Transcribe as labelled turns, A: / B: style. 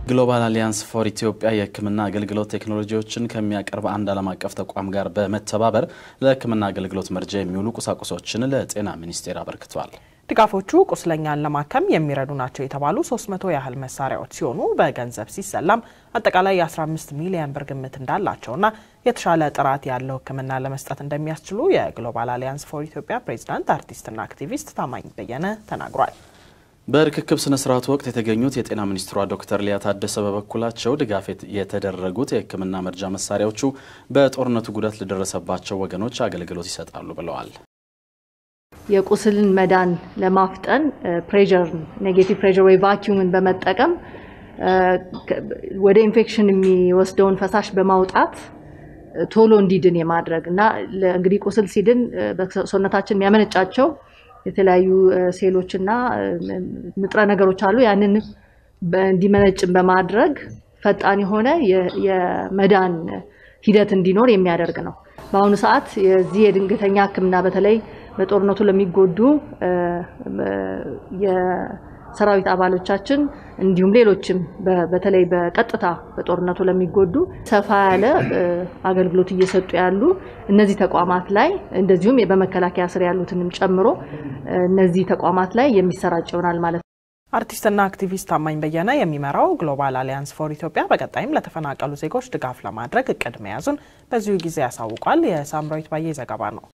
A: ግሎባል አሊያንስ ፎር ኢትዮጵያ የሕክምና አገልግሎት ቴክኖሎጂዎችን ከሚያቀርብ አንድ ዓለም አቀፍ ተቋም ጋር በመተባበር ለሕክምና አገልግሎት መርጃ የሚውሉ ቁሳቁሶችን ለጤና ሚኒስቴር አበርክቷል።
B: ድጋፎቹ ቁስለኛን ለማከም የሚረዱ ናቸው የተባሉ 300 ያህል መሳሪያዎች ሲሆኑ በገንዘብ ሲሰላም አጠቃላይ የ15 ሚሊዮን ብር ግምት እንዳላቸውና የተሻለ ጥራት ያለው ሕክምና ለመስጠት እንደሚያስችሉ የግሎባል አሊያንስ ፎር ኢትዮጵያ ፕሬዚዳንት አርቲስትና አክቲቪስት ታማኝ በየነ ተናግሯል።
A: በርክክብ ስነ ስርዓቱ ወቅት የተገኙት የጤና ሚኒስትሯ ዶክተር ሊያ ታደሰ በበኩላቸው ድጋፍ የተደረጉት የህክምና መርጃ መሳሪያዎቹ በጦርነቱ ጉዳት ለደረሰባቸው ወገኖች አገልግሎት ይሰጣሉ ብለዋል።
C: የቁስልን መዳን ለማፍጠን ፕሬር ኔጌቲቭ ፕሬር ወይ ቫኪዩምን በመጠቀም ወደ ኢንፌክሽን የሚወስደውን ፈሳሽ በማውጣት ቶሎ እንዲድን የማድረግ እና እንግዲህ ቁስል ሲድን ሰውነታችን የሚያመነጫቸው የተለያዩ ሴሎች እና ንጥረ ነገሮች አሉ። ያንን እንዲመነጭን በማድረግ ፈጣን የሆነ የመዳን ሂደት እንዲኖር የሚያደርግ ነው። በአሁኑ ሰዓት የዚህ የድንገተኛ ሕክምና በተለይ በጦርነቱ ለሚጎዱ የሰራዊት አባሎቻችን እንዲሁም ሌሎችም በተለይ በቀጥታ በጦርነቱ ለሚጎዱ ሰፋ ያለ አገልግሎት እየሰጡ ያሉ እነዚህ ተቋማት ላይ እንደዚሁም በመከላከያ ስር ያሉትንም ጨምሮ እነዚህ ተቋማት ላይ የሚሰራጭ ይሆናል ማለት ነው።
B: አርቲስትና አክቲቪስት ታማኝ በየነ የሚመራው ግሎባል አሊያንስ ፎር ኢትዮጵያ በቀጣይም ለተፈናቀሉ ዜጎች ድጋፍ ለማድረግ እቅድ መያዙን በዚሁ ጊዜ ያሳውቋል። የሳምራዊት ባዬ ዘገባ ነው።